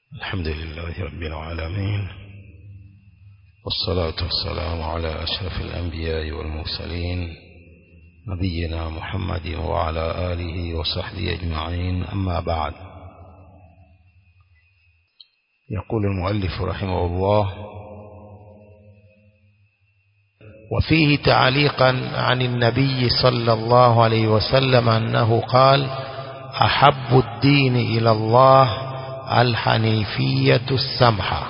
الحمد لله رب العالمين والصلاة والسلام على أشرف الأنبياء والمرسلين نبينا محمد وعلى آله وصحبه أجمعين أما بعد يقول المؤلف رحمه الله وفيه تعليقا عن النبي صلى الله عليه وسلم أنه قال أحب الدين إلى الله الحنيفية السمحة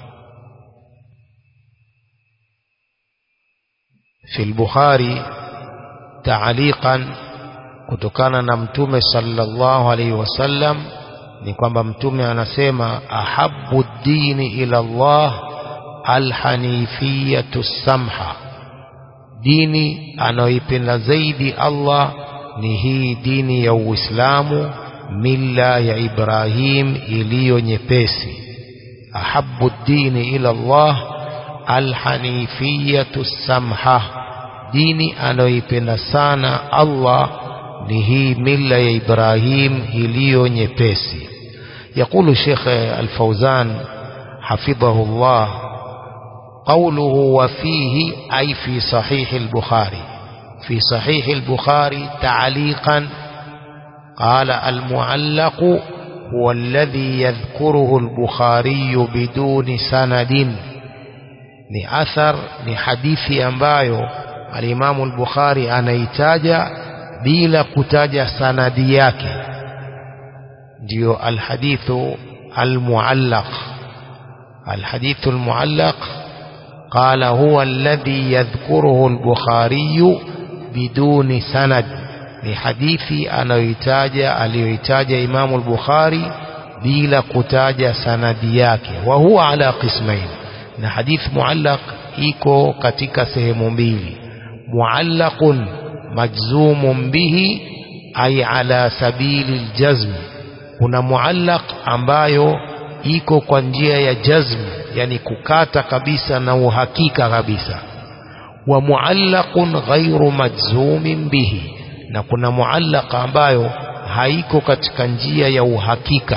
في البخاري تعليقا kutokana na mtume sallallahu alaihi wasallam ni kwamba mtume anasema ahabbu dini ila Allah alhanifiyatu samha dini anayoipenda zaidi Allah ni hii dini ya Uislamu mila ya Ibrahim iliyo nyepesi ahabbu dini ila Allah alhanifiyatu samha dini anayoipenda sana Allah ni hii mila ya Ibrahim iliyo nyepesi يقول الشيخ الفوزان حفظه الله قوله وفيه أي في صحيح البخاري في صحيح البخاري تعليقا قال المعلق هو الذي يذكره البخاري بدون سند ni athar ni hadithi ambayo alimamu al-Bukhari anaitaja bila kutaja sanadi yake ndio alhadithu almuallaq alhadithu almuallaq قال هو الذي يذكره البخاري بدون سند ni hadithi anayoitaja aliyoitaja Imamu al-Bukhari bila kutaja sanadi yake wa huwa ala qismain na hadithi muallaq iko katika sehemu mbili muallaqun majzumun bihi ay ala sabili aljazm kuna muallaq ambayo iko kwa njia ya jazm yani kukata kabisa na uhakika kabisa wa muallaqun ghairu majzumin bihi na kuna muallaq ambayo haiko katika njia ya uhakika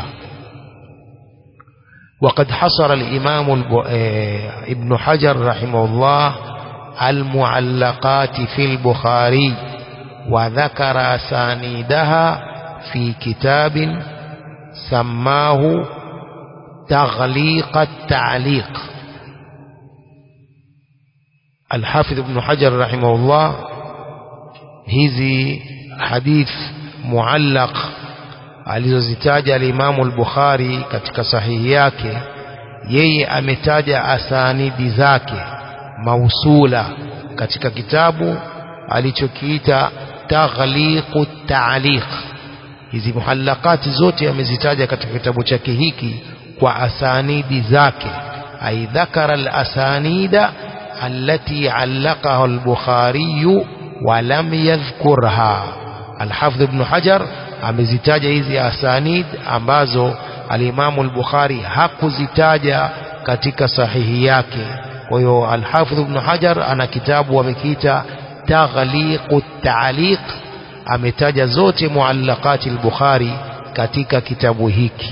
وقد حصر الإمام ابن حجر رحمه الله المعلقات في البخاري وذكر أسانيدها في كتاب سماه تغليق التعليق الحافظ ابن حجر رحمه الله hizi hadith muallaq alizozitaja alimamu al-Bukhari katika sahihi yake yeye ametaja asanidi zake mausula katika kitabu alichokiita taghliqu ta'liq hizi muhallaqati zote amezitaja katika kitabu chake hiki kwa asanidi zake ay dhakara al-asanida allati allaqaha al-Bukhari ولم يذكرها الحافظ ابن حجر amezitaja hizi asanid ambazo alimamu al-Bukhari hakuzitaja katika sahihi yake kwa hiyo al-Hafidh ibn Hajar ana kitabu amekiita Taghliqu at-Ta'liq ametaja zote muallaqati al-Bukhari katika kitabu hiki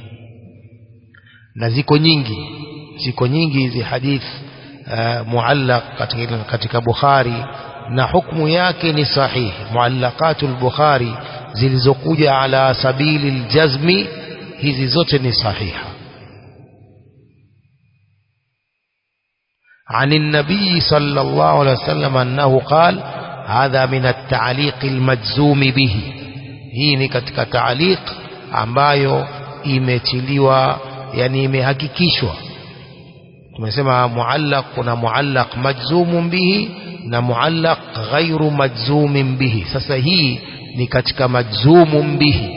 na ziko nyingi ziko nyingi hizi hadith uh, muallaq katika, katika Bukhari na hukumu yake ni sahihi muallaqatul bukhari zilizokuja ala sabili aljazmi hizi zote ni sahiha عن النبي صلى الله عليه وسلم أنه قال هذا من التعليق المجزوم به hii ni katika taaliq ambayo imetiliwa yani imehakikishwa tumesema muallaq kuna muallaq majzumun bihi na muallaq ghairu majzumin bihi sasa hii ni katika majzumun bihi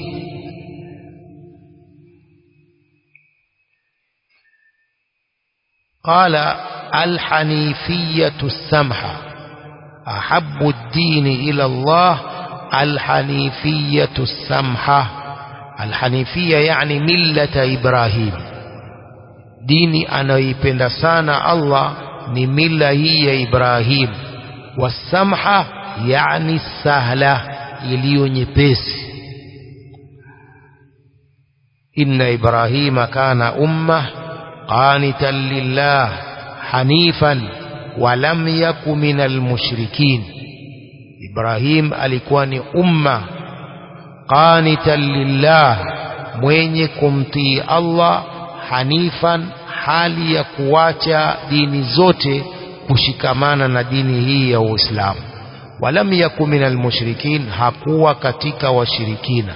قال الحنيفية السمحة أحب الدين إلى الله الحنيفية السمحة الحنيفية يعني ملة إبراهيم ديني أنا يبند سانا الله ni mila hii ya Ibrahim wasamha yani sahla iliyo nyepesi inna ibrahima kana umma qanitan lillah hanifan wa lam yaku minal mushrikin Ibrahim alikuwa ni umma qanitan lillah mwenye kumtii Allah hanifan hali ya kuacha dini zote kushikamana na dini hii ya Uislamu walam yaku minal mushrikin hakuwa katika washirikina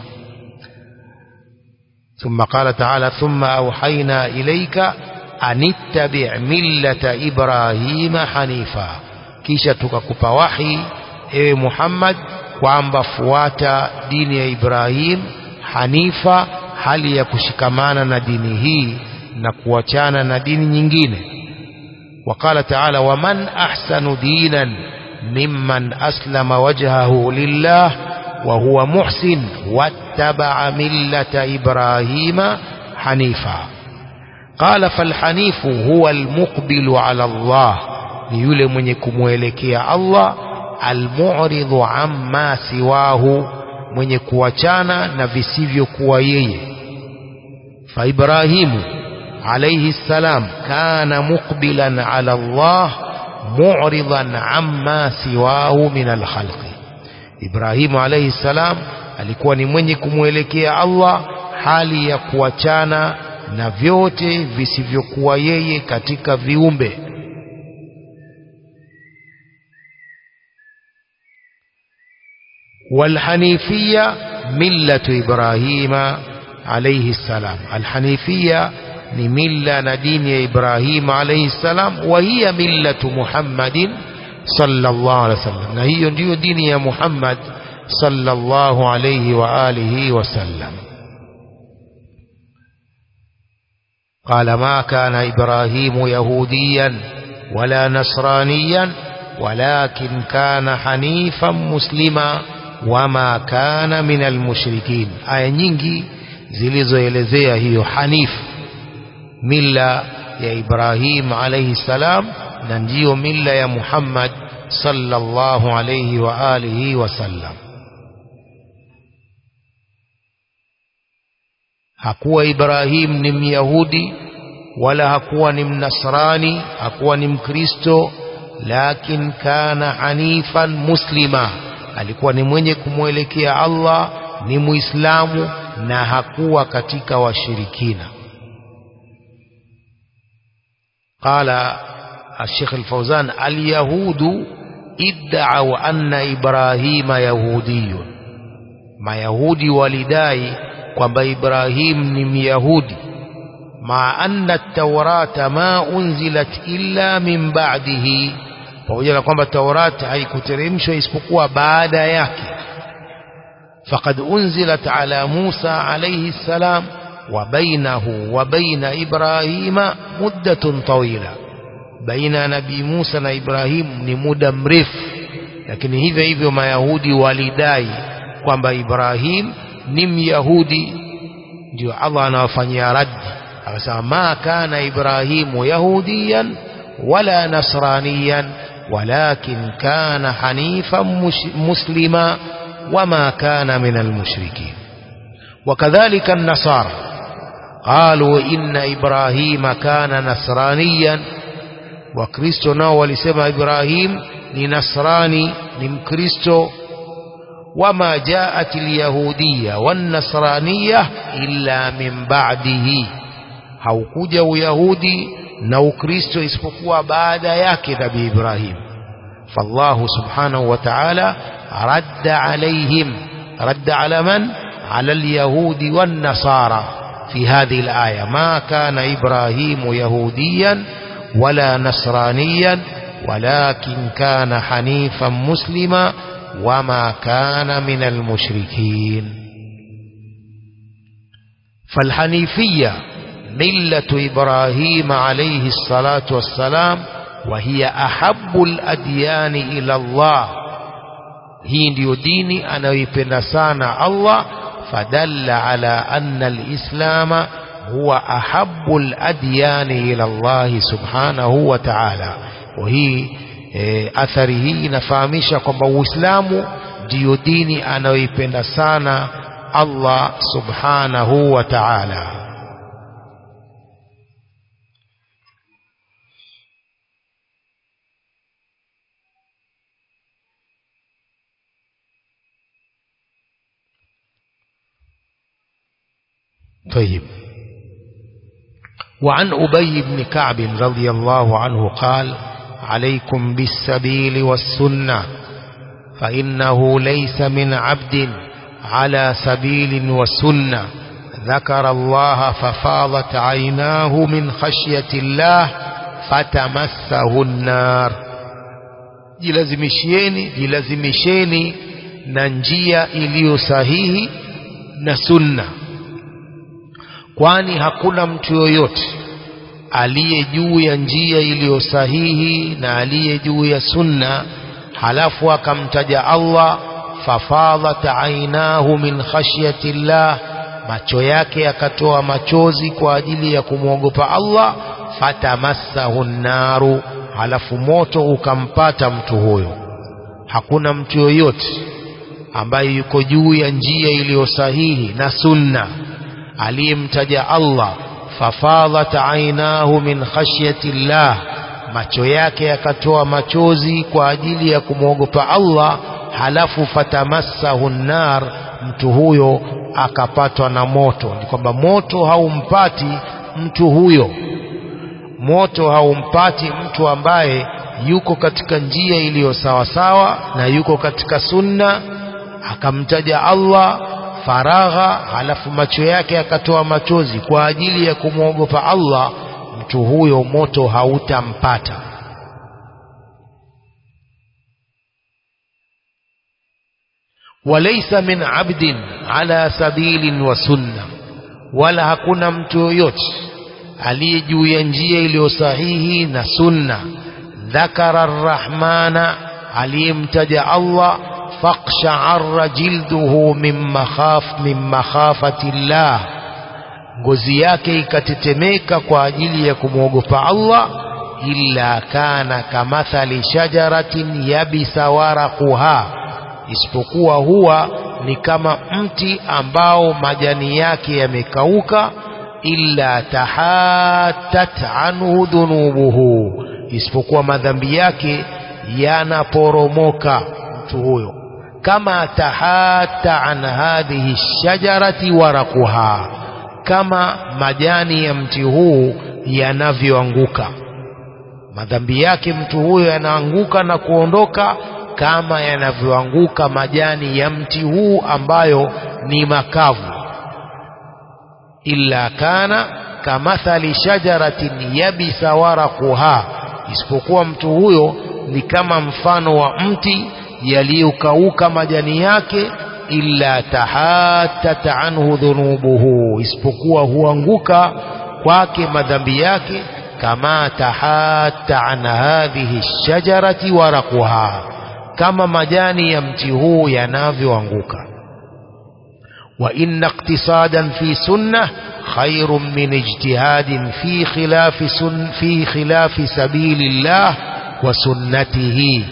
ثم قال تعالى ثم أوحينا إليك أن اتبع ملة إبراهيم حنيفا kisha tukakupa wahi ewe Muhammad kwamba fuata dini ya Ibrahim hanifa hali ya kushikamana na dini hii na kuachana na dini nyingine وقال تعالى ومن أحسن دينا ممن أسلم وجهه لله وهو محسن واتبع ملة إبراهيم حنيفا قال فالحنيف هو المقبل على الله يولي من يكموelekea الله المعرض عما سواه mwenye kuachana na visivyokuwa yeye فإبراهيم عليه السلام كان مقبلا على الله معرضا عما سواه من الخلق Ibrahimu alayhi salam alikuwa ni mwenye kumwelekea Allah hali ya kuachana na vyote visivyokuwa yeye katika viumbe والحنيفية ملة إبراهيم عليه السلام الحنيفية ملة ندين إبراهيم عليه السلام وهي ملة محمد صلى الله عليه وسلم هي ndio dini ya Muhammad صلى الله عليه وآله وسلم قال ما كان إبراهيم يهوديا ولا نصرانيا ولكن كان حنيفا مسلما وما كان من المشركين aya nyingi zilizoelezea hiyo hanif mila ya Ibrahim alayhi salam na ndiyo mila ya Muhammad sallallahu alayhi wa alihi wasallam hakuwa Ibrahim ni Myahudi wala hakuwa ni Mnasrani hakuwa ni Mkristo lakin kana hanifan muslima alikuwa ni mwenye kumwelekea Allah ni Muislamu na hakuwa katika washirikina qala الشيخ الفوزان اليهود ادعوا أن إبراهيم يهودي ما يهودي ولداي kwamba Ibrahim ni Myahudi ma anna at-taurata ma unzilat illa min ba'dihi pamoja na kwamba Taurat haikuteremshwa isipokuwa baada yake faqad unzilat ala Musa alayhi salam wa bainahu wa baina Ibrahima muddatun tawila baina ya nabii Musa na Ibrahim ni muda mrefu lakini hivyo hivyo mayahudi walidai kwamba Ibrahim ni myahudi ndio Allah anawafanyia raddi akasema ma kana Ibrahimu yahudiyan wala nasraniyan walakin kana hanifan muslima wama kana min almushrikin وكذلك النصارى قالوا إن إبراهيم كان نصرانيا wakristo nao walisema ibrahim ni nasrani ni mkristo wama jaat alyahudiya wannasraniya illa min ba'dihi haukuja uyahudi na ukristo isipokuwa baada yake nabii ibrahim فالله سبحانه وتعالى رد عليهم رد على من على اليهود والنصارى في هذه الآية ما كان إبراهيم يهوديا ولا نصرانيا ولكن كان حنيفا مسلما وما كان من المشركين فالحنيفية ملة إبراهيم عليه الصلاة والسلام وهي أحب الأديان إلى الله هي ndio dini anayoipenda sana Allah fadalla ala anna al-islama هو أحب الأديان إلى الله سبحانه وتعالى وهي athari hii inafahamisha kwamba Uislamu ndiyo dini anayoipenda sana Allah subhanahu wa ta'ala طيب وعن أبي بن كعب رضي الله عنه قال عليكم بالسبيل والسنة فإنه ليس من عبد على سبيل وسنة ذكر الله ففاضت عيناه من خشية الله فتمسه النار jilazimisheni jilazimisheni na njia iliyo sahihi na sunna kwani hakuna mtu yoyote aliye juu ya njia iliyo sahihi na aliye juu ya sunna halafu akamtaja Allah fafadhat ainahu min khashyati llah macho yake yakatoa machozi kwa ajili ya kumwogopa Allah fatamassahu naru halafu moto ukampata mtu huyo hakuna mtu yoyote ambaye yuko juu ya njia iliyo sahihi na sunna aliyemtaja Allah fafadhat ainahu min khashyati llah macho yake yakatoa machozi kwa ajili ya kumwogopa Allah halafu fatamassahu nar mtu huyo akapatwa na moto ni kwamba moto haumpati mtu huyo moto haumpati mtu ambaye yuko katika njia iliyo sawasawa na yuko katika sunna akamtaja Allah faragha halafu macho yake akatoa machozi kwa ajili ya kumwogopa Allah mtu huyo moto hautampata walaysa min abdin ala sabilin wa sunna wala hakuna mtu yoyote aliye juu ya njia iliyo sahihi na sunna dhakara arrahmana aliyemtaja Allah faqsha'arra jilduhu min makhaf min makhafati llah ngozi yake ikatetemeka kwa ajili ya kumwogopa Allah illa kana kamathali shajaratin yabisa waraquha isipokuwa huwa ni kama mti ambao majani yake yamekauka illa tahatat anhu dhunubuhu isipokuwa madhambi yake yanaporomoka mtu huyo kama tahata an hadhihi shajarati waraquha kama majani ya mti huu yanavyoanguka madhambi yake mtu huyo yanaanguka na kuondoka kama yanavyoanguka majani ya mti huu ambayo ni makavu illa kana kamathali shajaratin yabisa waraquha isipokuwa mtu huyo ni kama mfano wa mti yaliyokauka majani yake illa tahatat anhu dhunubuhu isipokuwa huanguka kwake madhambi yake kama tahatta an hadhihi shajarati waraquha kama majani ya mti huu yanavyoanguka wa inna iqtisadan fi sunnah khairun min ijtihadin fi khilafi sun fi khilafi sabilillah wa sunnatihi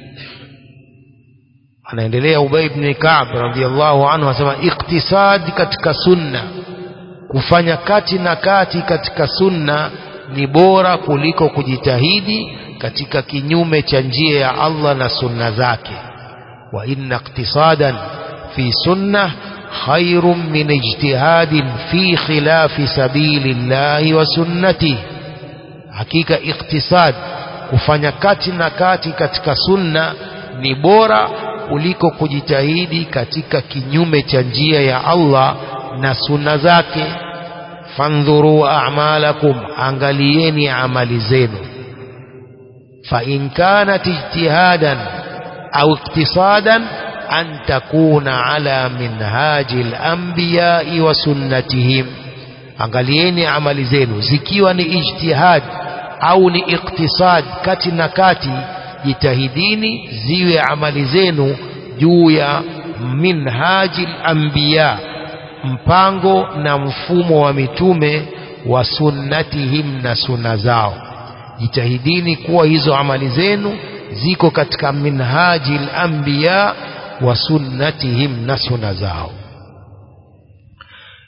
anaendelea Ubay ibn Ka'b radhiyallahu anhu anasema iktisad katika sunna kufanya kati na kati katika sunna ni bora kuliko kujitahidi katika kinyume cha njia ya Allah na sunna zake wa inna iktisadan fi sunna khairun min ijtihadin fi khilafi sabilillahi wa sunnati hakika iktisad kufanya kati na kati katika sunna ni bora kuliko kujitahidi katika kinyume cha njia ya Allah na sunna zake fandhuru a'malakum angalieni amali zenu fa in kanat ijtihadan au iktisadan an takuna ala minhaji al-anbiya'i wa sunnatihim angalieni amali zenu zikiwa ni ijtihad au ni iktisad kati na kati jitahidini ziwe amali zenu juu ya minhaji anbiya mpango na mfumo wa mitume wa sunnatihim na sunna zao jitahidini kuwa hizo amali zenu ziko katika minhaji anbiya wa sunnatihim na sunna zao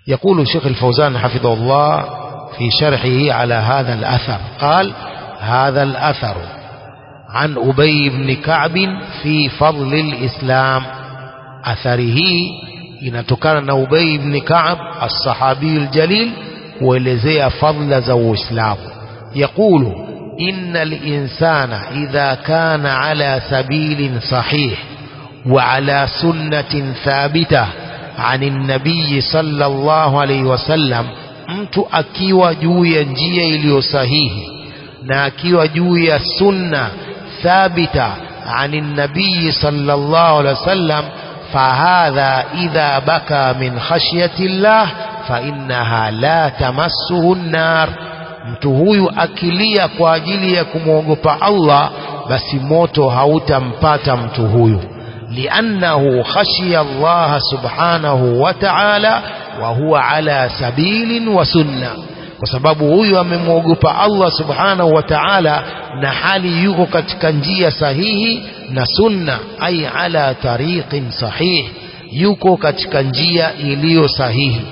يقول الشيخ الفوزان حفظه الله في شرحه على هذا الأثر قال هذا الأثر عن أبي بن كعب في فضل الإسلام أثره inatokana na Ubay ibn Ka'ab as-sahabi al-jalil kuelezea fadla za Uislamu يقول إن الإنسان إذا كان على سبيل صحيح وعلى سنة ثابتة عن النبي صلى الله عليه وسلم mtu akiwa juu ya njia iliyo sahihi na akiwa juu ya sunna thabita عن النبي صلى الله عليه وسلم فهذا إذا بكى من خشية الله فإنها لا تمسه النار mtu huyu akilia kwa ajili ya kumwogopa Allah basi moto hautampata mtu huyu liannahu khashiya Allah subhanahu wa ta'ala wa huwa ala sabilin wa sunna kwa sababu huyu amemwogopa Allah subhanahu wa ta'ala na hali yuko katika njia sahihi na sunna ay ala tariqin sahih yuko katika njia iliyo sahihi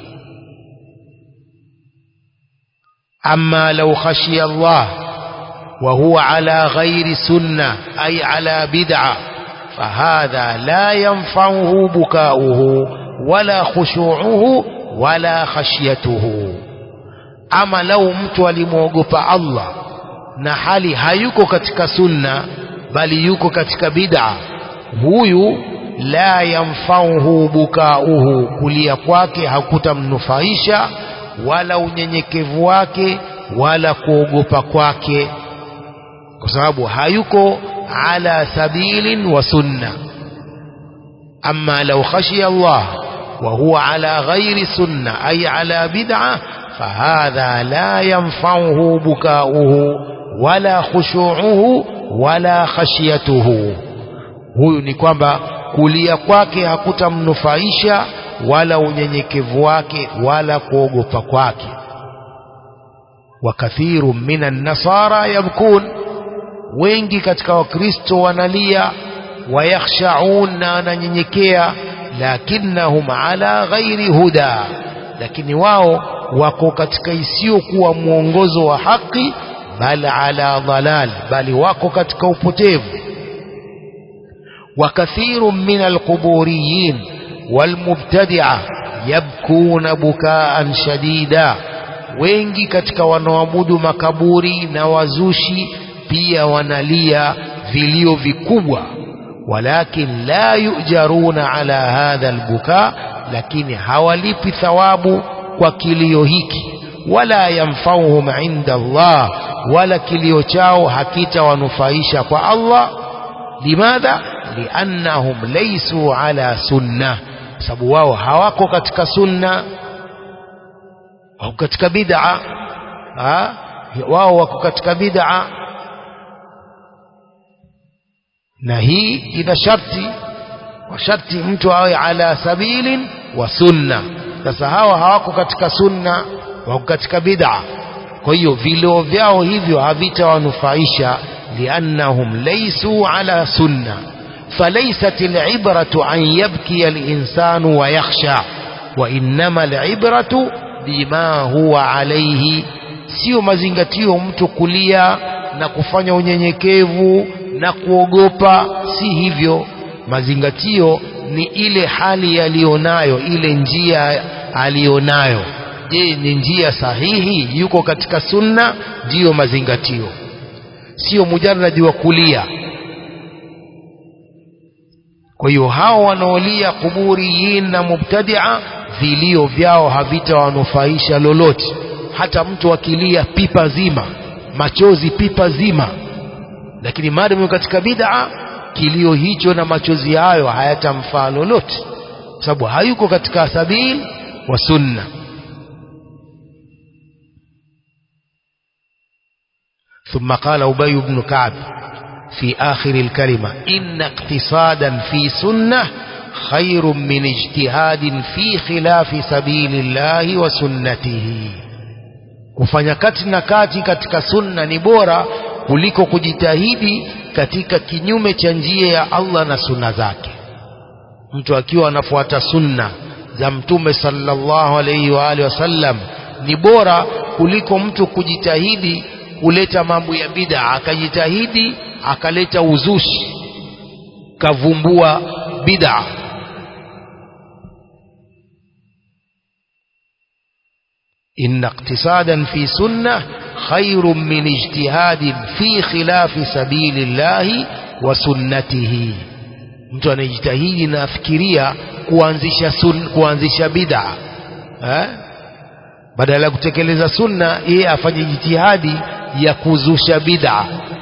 أما لو خشي الله وهو على غير سنة أي على بدعة فهذا لا ينفعه بكاؤه ولا خشوعه ولا خشيته أما لو mtu alimwogopa Allah na hali hayuko katika sunna bali yuko katika bid'a huyu la yamfauhu bukauhu kulia kwake hakutamnufaisha wala unyenyekevu wake wala kuogopa kwake kwa sababu hayuko ala sabilin wa sunna amma law khashiya Allah wa huwa ala ghairi sunna ay ala bid'a fahadha la yanfa'uhu bukauhu wala khushu'uhu wala khashiyatuhu huyu ni kwamba kulia kwake hakutamnufaisha wala unyenyekevu wake wala kuogopa kwake wakathiru minan nasara yabkun wengi katika wakristo wanalia wayakhshaun na wananyenyekea lakinnahum ala ghairi huda lakini wao wako katika isiyokuwa mwongozo wa haki bal ala dhalal bali wako katika upotevu wakathiru min alquburiyin والمبتدعة يبكون بكاء شديدا wengi katika wanaoabudu makaburi na wazushi pia wanalia vilio vikubwa walakin la yujaruna ala hadha albuka lakini hawalipi thawabu kwa kilio hiki wala yamfauhum inda Allah wala kilio chao hakitawanufaisha kwa Allah limadha liannahum laysu ala sunnah sababu wao hawako katika sunna wako katika bid'a wao wako katika bid'a na hii ina sharti kwa sharti mtu awe ala sabilin wa sunna sasa hawa hawako katika sunna wako katika bid'a kwa hiyo vilio vyao hivyo havitawanufaisha liannahum laysu ala sunna فليست العبرة أن يبكي الإنسان ويخشى وإنما العبرة بما هو عليه sio mazingatio mtu kulia na kufanya unyenyekevu na kuogopa si hivyo mazingatio ni ile hali aliyonayo ile njia aliyonayo je ni njia sahihi yuko katika sunna ndiyo mazingatio sio mujarradi wa kulia kwa hiyo hao wanaolia kuburiyin na mubtadia vilio vyao havitawanufaisha lolote hata mtu akilia pipa zima machozi pipa zima lakini maadamu katika bid'a kilio hicho na machozi hayo hayatamfaa lolote sababu hayuko katika sabili wa sunna ثم قال أبي بن كعب في آخر الكلمة إن اقتصادا في سنة خير من اجتهاد في خلاف سبيل الله وسنته kufanya kati na kati katika sunna ni bora kuliko kujitahidi katika kinyume cha njia ya Allah na sunna zake mtu akiwa anafuata sunna za mtume sallallahu alaihi wa alihi wasallam ni bora kuliko mtu kujitahidi kuleta mambo ya bid'a akajitahidi akaleta uzushi kavumbua bid'a إن اقتصادا في سنة خير من اجتهاد في خلاف سبيل الله وسنته mtu anajitahidi na afikiria kuanzisha sun, kuanzisha bid'a eh? badala ya kutekeleza sunna yeye afanye jitihadi ya kuzusha bid'a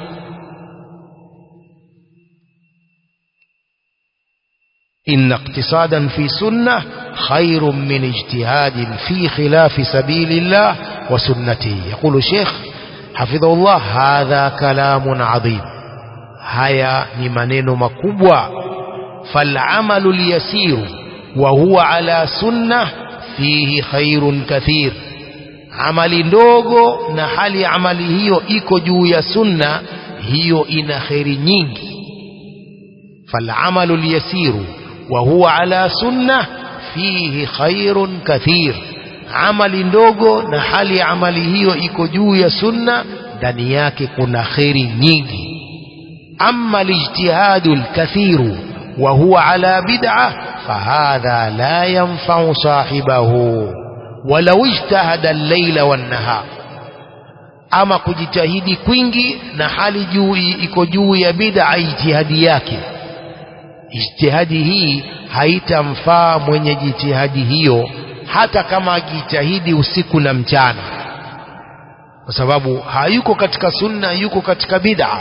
إن اقتصادا في سنة خير من اجتهاد في خلاف سبيل الله وسنته يقول الشيخ حفظه الله هذا كلام عظيم هيا نمنين مكبوة فالعمل اليسير وهو على سنة فيه خير كثير amali ndogo na hali ya amali hiyo iko juu ya sunna hiyo ina kheri nyingi falamalu lyasiru وهو على سنة فيه خير كثير amali ndogo na hali ya amali hiyo iko juu ya sunna ndani yake kuna kheri nyingi ama lijtihadu lkathiru wa huwa ala bid'a fahadha la yanfau sahibahu walau ijtahada al-laila wan-nahar ama kujitahidi kwingi na hali juu iko juu ya bid'a ijtihadi yake ijtihadi hii haitamfaa mwenye jitihadi hiyo hata kama akijitahidi usiku na mchana kwa sababu hayuko katika sunna yuko katika bid'a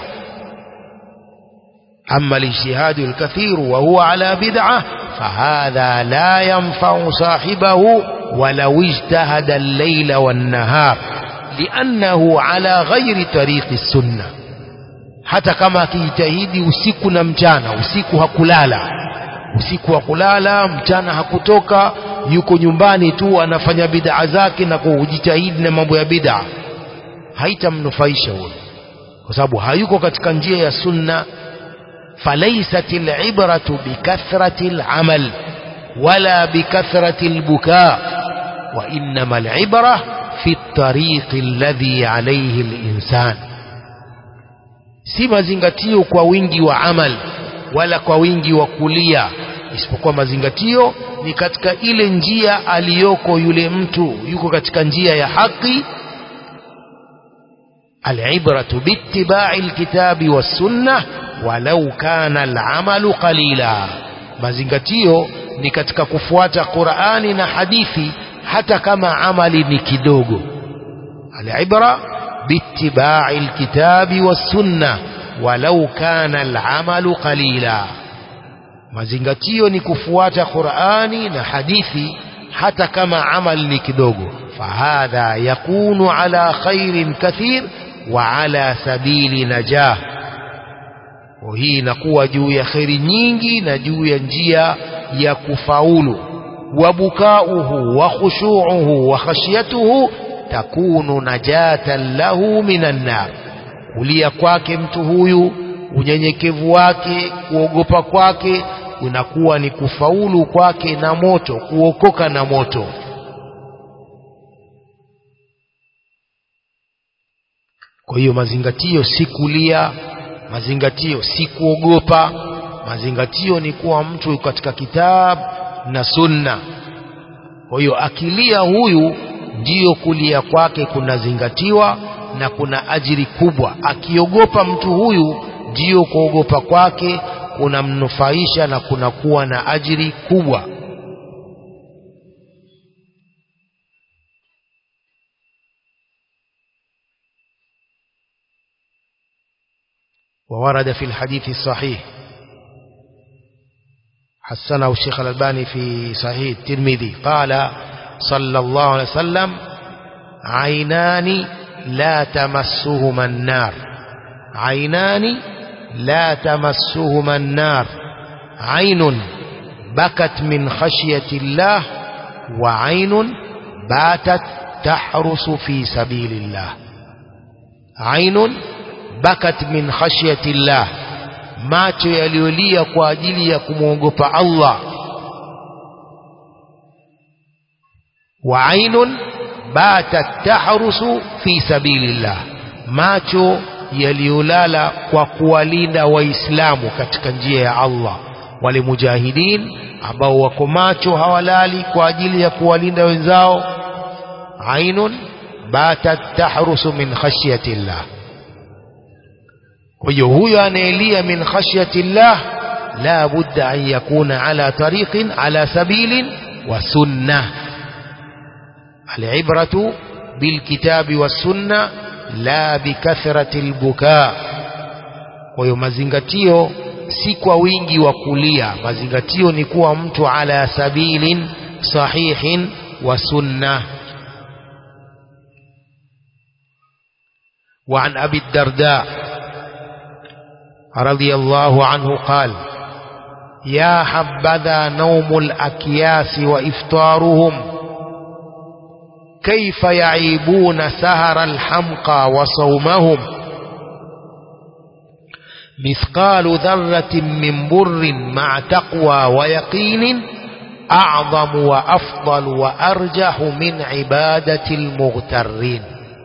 أما الاجتهاد الكثير وهو على بدعة فهذا لا ينفع صاحبه ولو اجتهد الليل والنهار لأنه على غير طريق السنة hata kama akijitahidi usiku na mchana usiku hakulala usiku hakulala mchana hakutoka yuko nyumbani tu anafanya bid'a zake na kujitahidi na mambo ya bid'a haitamnufaisha huyo kwa sababu hayuko katika njia ya sunna falaysat al-ibratu bikathrati al-amal wala bikathrati al-buka wa innama al-ibra fi at-tariq alladhi alayhi al-insan si mazingatio kwa wingi wa amal wala kwa wingi wa kulia isipokuwa mazingatio ni katika ile njia aliyoko yule mtu yuko katika njia ya haki العبرة باتباع الكتاب والسنة ولو كان العمل قليلا mazingatio ni katika kufuata Qur'ani na hadithi hata kama amali ni kidogo alibra باتباع الكتاب والسنة ولو كان العمل قليلا mazingatio ni kufuata Qur'ani na hadithi hata kama amal ni kidogo fahadha yakunu ala khairin kathir wa ala sabili najah hii inakuwa juu ya kheri nyingi na juu ya njia ya kufaulu wabukauhu wa khushuuhu wa khashyatuhu takunu najatan lahu minan nar kulia kwake mtu huyu unyenyekevu wake kuogopa kwake unakuwa ni kufaulu kwake na moto kuokoka na moto kwa hiyo mazingatio si kulia mazingatio si kuogopa mazingatio ni kuwa mtu katika kitabu na sunna kwa hiyo akilia huyu ndiyo kulia kwake kunazingatiwa na kuna ajiri kubwa akiogopa mtu huyu ndiyo kuogopa kwake kunamnufaisha na kunakuwa na ajiri kubwa وورد في الحديث الصحيح حسنه الشيخ الألباني في صحيح الترمذي قال صلى الله عليه وسلم عينان لا تمسهما النار عينان لا تمسهما النار عين بكت من خشية الله وعين باتت تحرس في سبيل الله عين bakat min khashyati llah macho yaliyolia kwa ajili ya kumwogopa Allah wa ainun batat tahrusu fi sabilillah macho yaliyolala kwa kuwalinda waislamu katika njia ya Allah wale mujahidin ambao wako macho hawalali kwa ajili ya kuwalinda wenzao ainun batat tahrusu min khashyati llah kwa hiyo huyo anayelia min khashyati llah la budda an yakuna ala tariqin ala sabilin wa sunnah العبرة بالكتاب والسنة لا بكثرة البكاء kwa hiyo mazingatio si kwa wingi wa kulia mazingatio ni kuwa mtu ala sabilin sahihin wa sunna وعن أبي الدرداء رضي الله عنه قال يا حبذا نوم الأكياس وإفطارهم كيف يعيبون سهر الحمقى وصومهم مثقال ذرة من بر مع تقوى ويقين أعظم وأفضل وأرجح من عبادة المغترين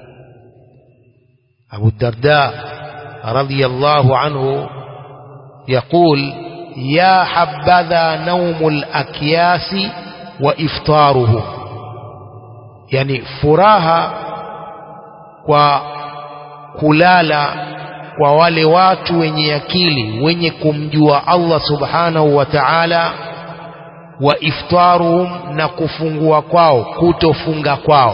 أبو الدرداء رضي الله عنه يقول يا حبذا نوم الأكياس وإفطارهم yani furaha kwa kulala kwa wale watu wenye akili wenye kumjua Allah subhanahu wa ta'ala wa iftaruhum na kufungua kwao kutofunga kwao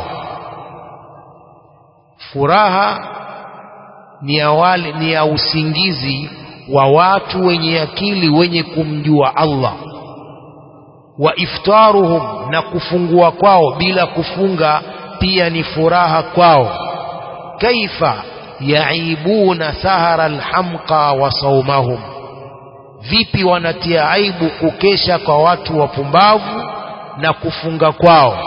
furaha ni ya wale ni ya usingizi wa watu wenye akili wenye kumjua Allah wa iftaruhum na kufungua kwao bila kufunga pia ni furaha kwao kaifa yaibuna sahara alhamqa wa saumahum vipi wanatia aibu kukesha kwa watu wapumbavu na kufunga kwao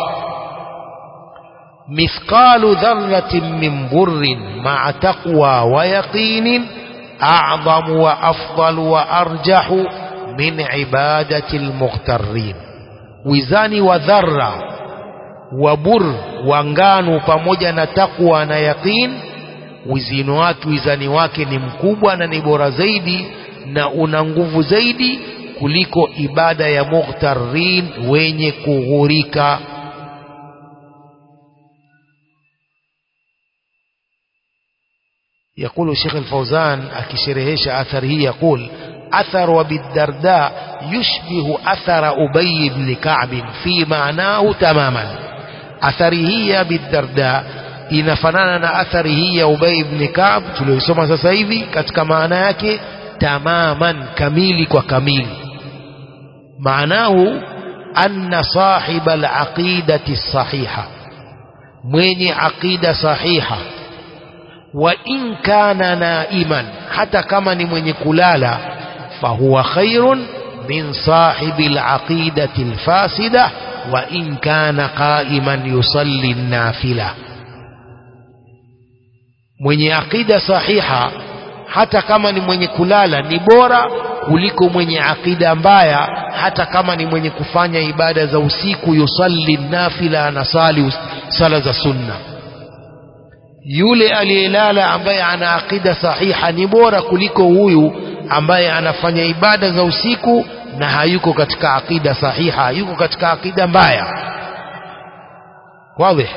mithqalu dharratin min burrin ma'a taqwa wa yaqinin a'zamu wa afdalu wa arjahu min ibadati almughtarrin wizani wa dharra wa bur wa ngano pamoja na takwa na yaqin wizini wake wizani wake ni mkubwa na ni bora zaidi na una nguvu zaidi kuliko ibada ya mughtarrin wenye kughurika يقول الشيخ الفوزان أكشرهش أثره يقول أثر أبي الدرداء يشبه أثر أبي بن كعب في معناه تماما أثره أبي الدرداء inafanana na athari hii ya Ubay ibn Ka'b tuliyosoma sasa hivi katika maana yake tamaman kamili kwa kamili maanahu anna sahiba al-aqidati sahiha mwenye aqida sahiha wa in kana naiman hata kama ni mwenye kulala fahuwa khairun min sahibi al-aqidati al-fasida wa in kana qa'iman yusalli an-nafila mwenye aqida sahiha hata kama ni mwenye kulala ni bora kuliko mwenye aqida mbaya hata kama ni mwenye kufanya ibada za usiku yusalli nafila anasali sala za sunna yule aliyelala ambaye ana aqida sahiha ni bora kuliko huyu ambaye anafanya ibada za usiku na hayuko katika aqida sahiha yuko katika aqida mbaya wazi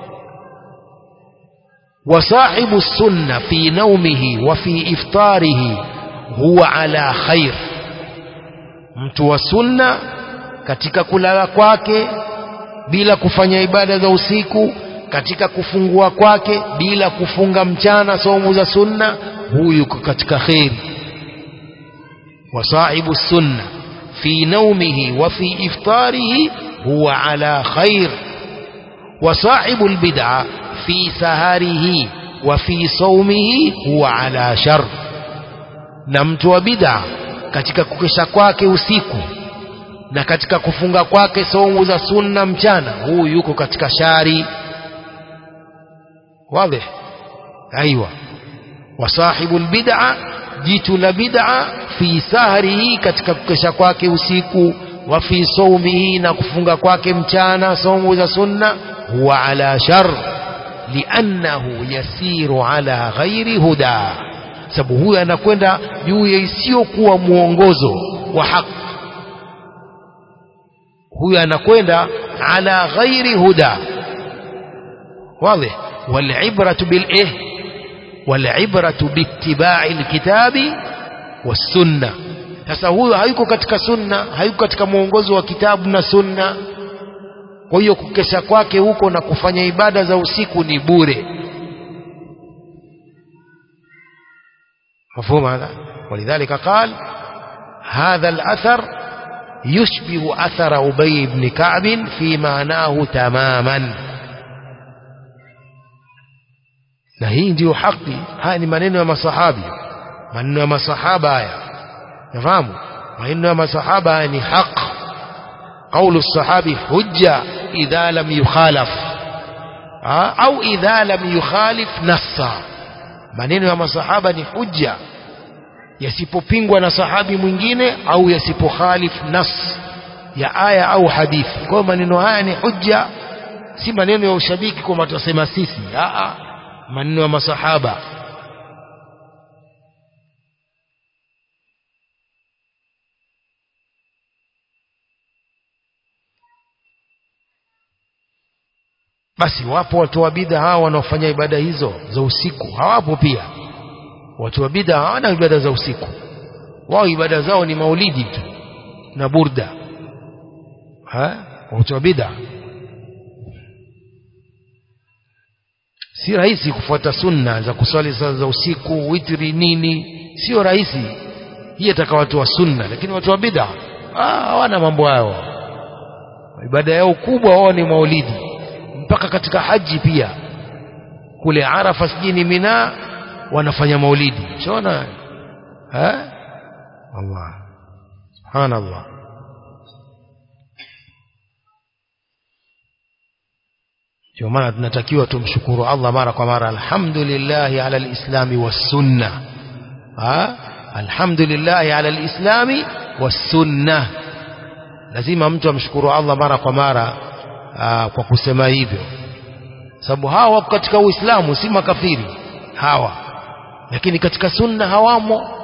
وصاحب السنة في نومه وفي إفطاره هو على خير mtu wa sunna katika kulala kwake bila kufanya ibada za usiku katika kufungua kwake bila kufunga mchana somo za sunna huyu yuko katika kheri wasahibu sunna fi naumihi wa fi iftarihi huwa ala khair wasahibu albid'a في سهره وفي صومه هو على شر na mtu wa bid'a katika kukesha kwake usiku na katika kufunga kwake saumu za sunna mchana huyu yuko katika shari wazi aiywa wasahibu albid'a jitu la bid'a fi sahrihi katika kukesha kwake usiku wa fi saumihi na kufunga kwake mchana saumu za sunna huwa ala shar liannahu yasiru ala ghairi huda sababu huyo anakwenda juu ya isiyokuwa mwongozo wa haki huyo anakwenda ala ghairi huda واضح والعبرة بالإيه والعبرة باتباع الكتاب والسنة sasa huyo hayuko katika sunna hayuko katika mwongozo wa kitabu na sunna kwa hiyo kukesha kwake huko na kufanya ibada za usiku ni bure مفهوم هذا ولذلك قال هذا الأثر يشبه أثر أبي بن كعب في معناه تماما na hii ndiyo haki haya ni maneno ya masahabi maneno ya masahaba haya nafahamu maneno ya masahaba haya ni haq قول الصحابي حجة إذا لم يخالف أو إذا لم يخالف نصا maneno ya masahaba ni hujja yasipopingwa na sahabi mwingine au yasipokhalif nas ya aya au hadithi kwa hiyo maneno haya ni hujja si maneno ya ushabiki kwamba tutasema sisi a maneno ya masahaba basi wapo watu wa bid'a hawa wanaofanya ibada hizo za usiku hawapo pia watu wa bid'a hawana ibada za usiku wao ibada zao ni maulidi tu na burda ha watu wa bid'a si rahisi kufuata sunna za kuswali saa za usiku witri nini sio rahisi hii ataka watu wa sunna lakini watu wa bid'a hawana mambo hayo ibada yao kubwa wao ni maulidi mpaka katika haji pia kule Arafa sijini Mina wanafanya maulidi unaona eh Allah subhanallah ndio maana tunatakiwa tumshukuru Allah mara kwa mara alhamdulillah ala alislami was-sunnah ha alhamdulillah ala alislami was-sunnah lazima mtu amshukuru Allah mara kwa mara aa, kwa kusema hivyo sababu hawa wako katika Uislamu si makafiri hawa lakini katika sunna hawamo